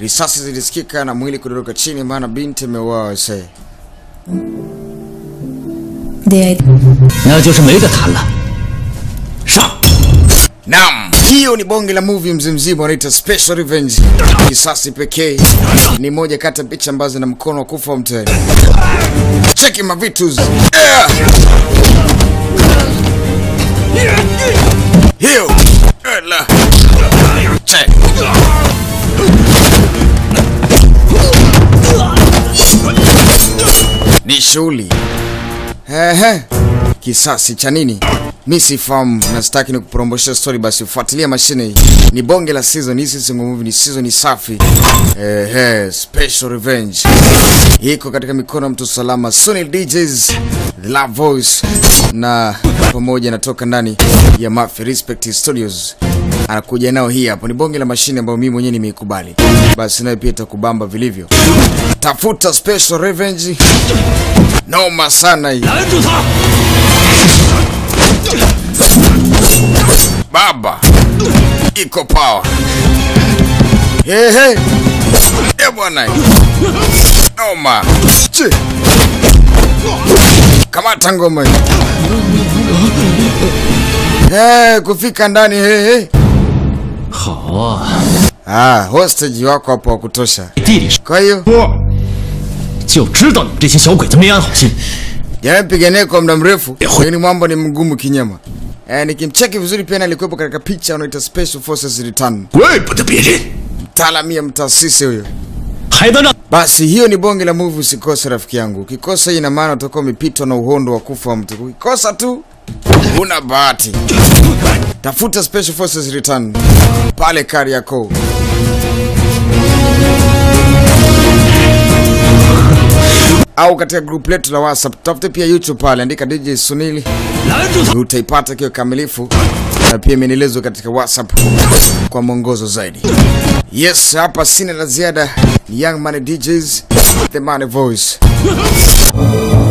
Risasi zilisikika na mwili kudoroka chini, maana binti ameuawa. Se 爹， 那就是没得谈了。上！ Naam, hiyo ni bonge la movie mzimzima wanaita Special Revenge. Kisasi pekee ni moja kati ya picha ambazo na mkono wa kufa mtani. Cheki mavitus. Yeah. Hiyo. Ela. Check. Ni shughuli. Ehe. Kisasi cha nini? Mi sifahamu na sitaki ni kupromoshia story, basi fuatilia mashine hii. Ni bonge la season hii, si single movie, ni season safi. Ehe, Special Revenge iko katika mikono ya mtu salama, Sunil DJs, The Love Voice na pamoja natoka ndani ya Mafia Respect Studios anakuja nao. Hii hapo ni bonge la mashine ambayo mimi mwenyewe nimeikubali, basi nayo pia itakubamba vilivyo. Tafuta Special Revenge, noma sana hii. 拦住他！ Baba iko power. Hey, hey. E bwana, noma Chi. kamata ngoma hii. Hey, kufika ndani hey, hey. 好啊， Ah, hostage wako hapo wa kutosha. 地里 Kwa hiyo 就知道你们这些小鬼子没安好心。 yamepigania kwa muda mrefu, lakini mambo ni mgumu kinyama. Eh, nikimcheki vizuri pia alikuwepo katika picha unaita Special Forces Return. 怪不得别人 Mtaalamia mtaasisi huyo. 还能让 Basi hiyo ni bonge la movie, usikose rafiki yangu. Ukikosa hii ina maana utakuwa umepitwa na uhondo wa kufa wa mtu. Ukikosa tu una bahati. Tafuta Special Forces Return pale Kariakoo. au katika group letu la WhatsApp. Tafute pia YouTube pale, andika DJ Sunili 拦住他！ utaipata kiwa kamilifu na pia imenielezwa katika WhatsApp kwa mwongozo zaidi. Yes, hapa sina la ziada. Ni Young Money DJs, The Money Voice.